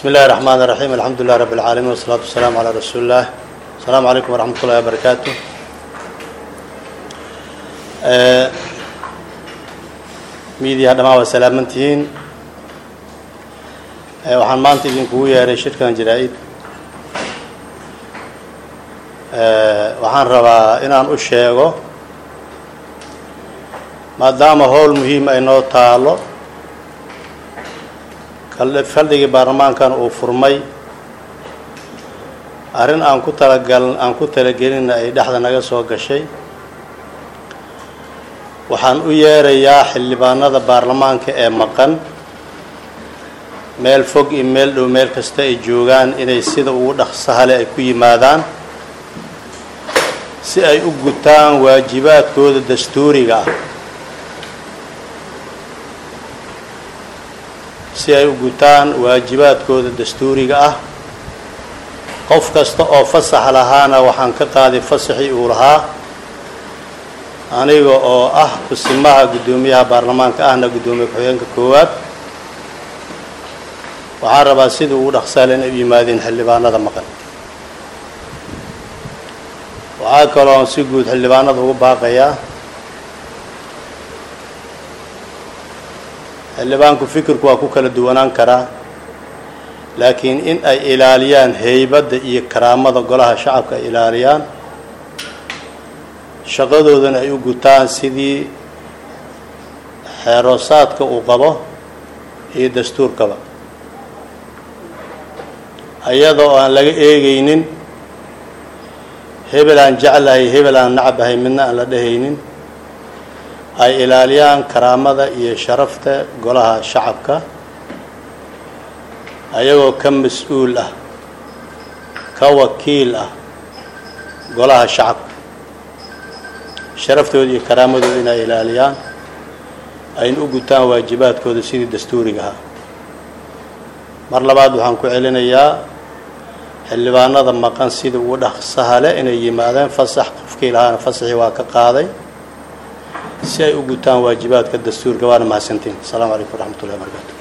بسم الله الرحمن الرحيم الحمد لله رب العالمين والصلاة والسلام على رسول الله السلام عليكم ورحمة الله وبركاته miidiyaha dhamaan waa salaamantihiin waxaan maanta idinkugu yeeray shirkan jaraa-id waxaan rabaa inaan u sheego maadaama howl muhiim ay noo taalo faldhigii baarlamaankan uu furmay arrin aan ku talagal aan ku talagelinna ay dhexda naga soo gashay waxaan u yeerayaa xildhibaanada baarlamaanka ee maqan meel fog iyo meel dhow meel kasta ay joogaan inay sida ugu dhaqsahale ay ku yimaadaan si ay u gutaan waajibaadkooda dastuuriga ah si ay u gutaan waajibaadkooda dastuuriga ah qof kasta oo fasax lahaana waxaan ka qaaday fasaxii uu lahaa aniga oo ah kusimaha guddoomiyaha baarlamaanka ahna guddoomiye ku-xigeenka koowaad waxaan rabaa sidii ugu dhaqsaale inay u yimaadeen xildhibaanada maqan waxaa kaloo si guud xildhibaanada ugu baaqayaa xildhibaanku fikirku waa ku kala duwanaan karaa laakiin in ay ilaaliyaan heybadda iyo karaamada golaha shacabka ay ilaaliyaan shaqadoodana ay u gutaan sidii xeeroosaadka uu qabo iyo dastuurkaba iyadoo aan laga eegaynin hebel aan jeclahay hebel aan nacabahay midna aan la dhehaynin ay ilaaliyaan karaamada iyo sharafta golaha shacabka ayagoo ka mas-uul ah ka wakiil ah golaha shacabka sharaftooda iyo karaamadooda inay ilaaliyaan ayna u gutaan waajibaadkooda sidii dastuuriga ahaa mar labaad waxaan ku celinayaa xildhibaanada maqan sida ugu dhaqsaha leh inay yimaadeen fasax qofkii lahaana fasaxii waa ka qaaday si ay u gutaan waajibaadka dastuurka waana mahadsantiin asalaamu calaykum waraxmat ullahi wabarakatu